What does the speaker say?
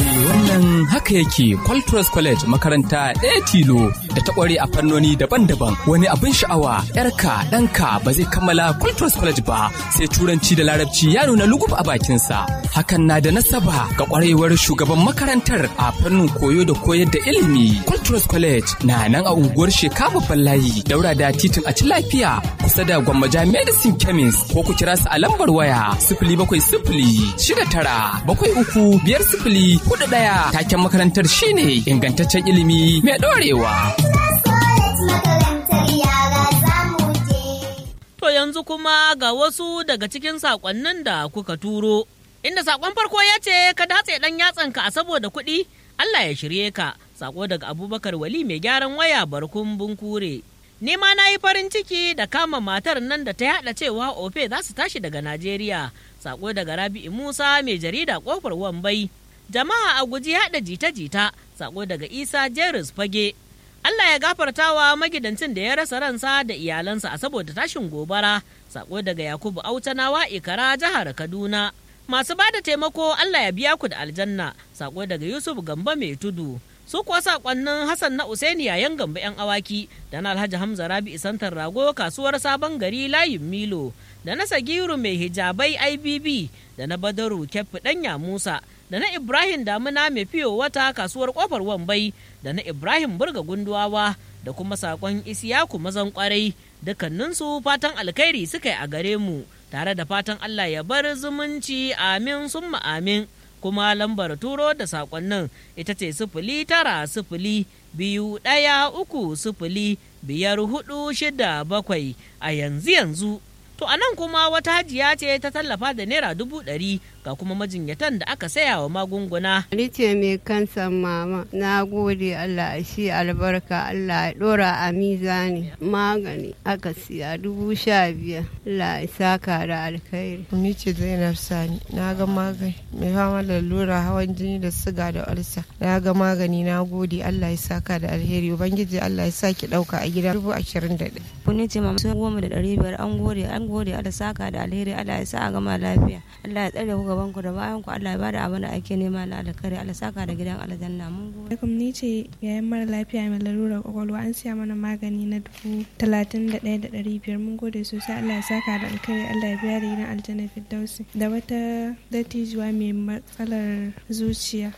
wannan haka yake Qualtros College makaranta ɗaya tilo da ta ƙware a fannoni daban-daban wani abin sha'awa yarka ɗanka ba zai kammala Qualtros College ba sai turanci da larabci ya nuna lugub a bakinsa hakan na da nasaba ga ƙwarewar shugaban makarantar a fannin koyo da koyar da ilimi Qualtros College na nan a unguwar Sheka babban layi daura da titin a ci lafiya kusa da Gwammaja Medicine Chemist ko ku kira su a lambar waya sifili bakwai sifili shida tara bakwai uku biyar sifili hudu ɗaya taken makarantar shine ingantaccen ilimi mai ɗorewa. To yanzu kuma ga wasu daga cikin saƙonnin da kuka turo. Inda saƙon farko ya ce ka datse ɗan yatsanka a saboda kuɗi, Allah ya shirye ka. Saƙo daga Abubakar Wali mai gyaran waya barkun bunkure. Ni ma na yi farin ciki da kama matar nan da ta yaɗa cewa Ofe za su tashi daga Najeriya. Saƙo daga Rabi'u Musa mai jarida ƙofar Wambai. Jama'a a guji yaɗa jita-jita. Saƙo daga Isa Jeris Fage. Allah ya gafarta wa magidancin da ya rasa ransa da iyalansa a saboda tashin gobara. Sako daga Yakubu Autanawa Ikara jihar Kaduna. Masu ba da taimako Allah ya biya ku da aljanna. Sako daga Yusuf Gamba mai tudu. Su kuwa sakonnin Hassan na Usaini yayan gamba 'yan awaki da na Alhaji Hamza Rabi Isantar Rago kasuwar Sabon Gari layin Milo da na Sagiru mai hijabai IBB da na Badaru Kyaffi Danya Musa da na Ibrahim Damuna mai fiyo wata kasuwar kofar Wambai da na Ibrahim Burga Gunduwawa da kuma sakon Isiyaku mazan kwarai dukkaninsu fatan alkhairi suka yi a gare mu tare da fatan Allah ya bar zumunci amin summa amin kuma lambar turo da sakonnin ita ce sifili tara sifili biyu ɗaya uku sifili biyar hudu shida bakwai a yanzu yanzu To a nan kuma wata hajiya ce ta tallafa da naira dubu ɗari ga kuma majinyatan da aka saya wa magunguna. Ni ce mai kansan mama, na gode Allah shi albarka Allah ya ɗora a mizani magani aka siya dubu sha biyar Allah ya saka da alkhairi. Ni ce Zainab Sani, na ga magani mai fama da lura hawan jini da siga da ulsa. Na ga magani na gode Allah ya saka da alheri, Ubangiji Allah ya saki ɗauka a gida dubu ashirin da ɗaya. Kuni ce mama sun goma da ɗari biyar an gode an gode Allah saka da alheri Allah ya sa a gama lafiya Allah ya tsare ku gaban ku da bayan ku Allah ya bada abin da ake nema na alkhairi Allah saka da gidan aljanna mun gode alaikum ni ce yayin mara lafiya mai larurar kwakwalwa an siya mana magani na dubu talatin da ɗaya da ɗari biyar mun gode sosai Allah ya saka da alkhairi Allah ya biya da gidan aljanna firdausi da wata dattijuwa mai matsalar zuciya